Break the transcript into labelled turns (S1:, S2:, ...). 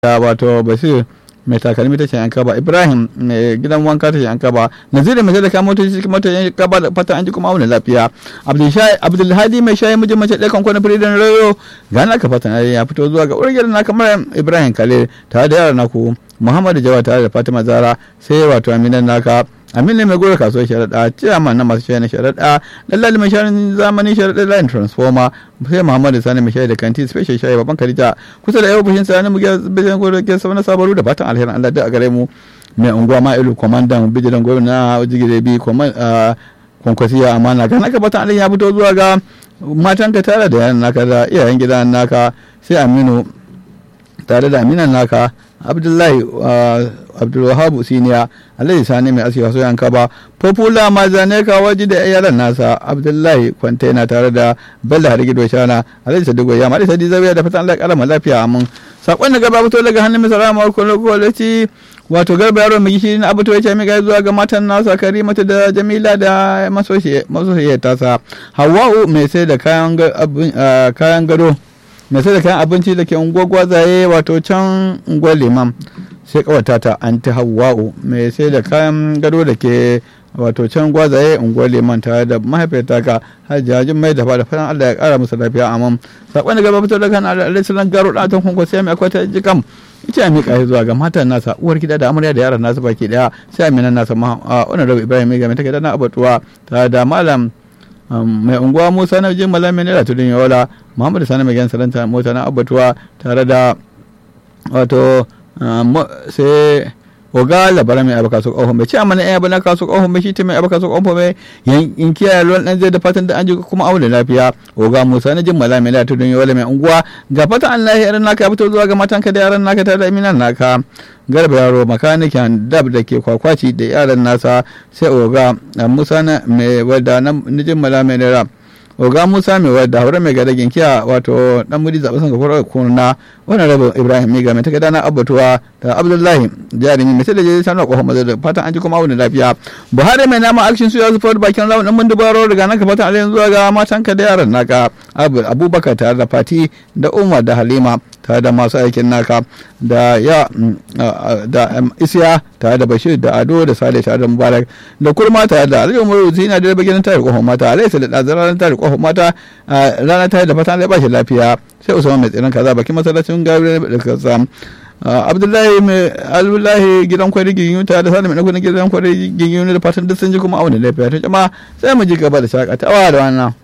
S1: da wato basir mai takalmi ta yan kaba ibrahim mai gidan wanka ta yan kaba nazirin mai sadaka motoci cikin mota yan kaba da fata an ji kuma auna lafiya abdulhadi mai shayi mijin mace ɗaya kan kwanan firidin rayo ga naka fatan ya fito zuwa ga urgiyar na kamar ibrahim kale tare da yara naku muhammadu jawa tare da fatima zara sai wato aminan naka amin ne mai gora kasuwar sharaɗa ciyaman na masu shayi na sharaɗa lallali mai shayin zamani sharaɗa line transformer sai muhammadu sani mai shayi da kanti special shayi babban karita kusa da yau fushin sani mu ga bijan gora ke sama na sabaru da fatan alherin allah da a gare mu mai unguwa ma ilu kwamandan bijilan gwamnati na jigire bi kwankwasiya amana ga naka fatan alherin ya fito zuwa ga matanka tare da yaran naka da iyayen gidan naka sai aminu tare da aminan naka abdullahi abdulwahabu siniya alhaji sani mai asiya soyan kaba popula mazane ka waje da yaran nasa abdullahi kwantena tare da bello harigido shana alhaji sadigo ya mari sadi zawiya da fatan allah kalama lafiya amin sakon da gaba fito daga hannun misala ma kwalokwaloci wato garba yaro mai gishiri na abuto ya ce mai zuwa ga matan nasa karimatu da jamila da masoyiyar tasa hawa'u mai sai da kayan gado mai sai da kayan abinci da ke unguwar gwazaye wato can unguwar liman sai kawata ta anti hawa'u mai sai da kayan gado da ke wato can gwazaye unguwar liman tare da mahaifiyar taka hajjajin mai da fada fatan allah ya kara musu lafiya amam sakon da gaba fito da kan alaihi garo da tan kunko sai mai akwai ta jikam ita mai kai zuwa ga matan nasa uwar gida da amarya da yaran nasa baki daya sai aminan nasa ma wannan rabu ibrahim ga mai take da na abatuwa tare da malam mai unguwa musa na jin malamin naira tudun yola muhammadu sani mai gansa salanta mota na abatuwa tare da wato sai oga labara mai abaka su kohon bai ce amma na yan abana kasu kohon bai shi ta mai abaka su kohon bai in kiyaye ruwan dan zai da fatan da an ji kuma aure lafiya oga musa na jin malamin naira tudun yola mai unguwa ga fatan allah ya yaran naka ya fito zuwa ga matanka da yaran naka tare da iminan naka garba yaro makanikin dab da ke kwakwaci da yaran nasa sai oga musa na mai wadda na jin malamin naira oga musa mai wadda haure mai gada ginkiya wato dan muri zaɓe sun kakwarar kuna wannan rabu ibrahim miga mai takarda na abbatuwa da abdullahi jarumi mai sai da jirgin sanar kohon mazar da fatan an ji kuma wani lafiya buhari mai nama akshin su ya zufa bakin rawun ɗan mundubaro daga nan ka fatan alayin zuwa ga matanka da yaran naka abubakar tare da fati da umar da halima tare da masu aikin naka da ya da isiya tare da bashir da ado da sale tare da mubarak da kurma tare da aliyu umaru zina da bagin tare kohon mata alai sai da ranar tare kohon mata ranar tare da fatan ba shi lafiya sai usman mai tsirin kaza bakin masallacin gabriel da kaza abdullahi mai abdullahi gidan kwari ginyu tare da sani mai nakudin gidan kwari ginyu da fatan duk sun ji kuma auna lafiya ta jama'a sai mu ji gaba da shakatawa da wannan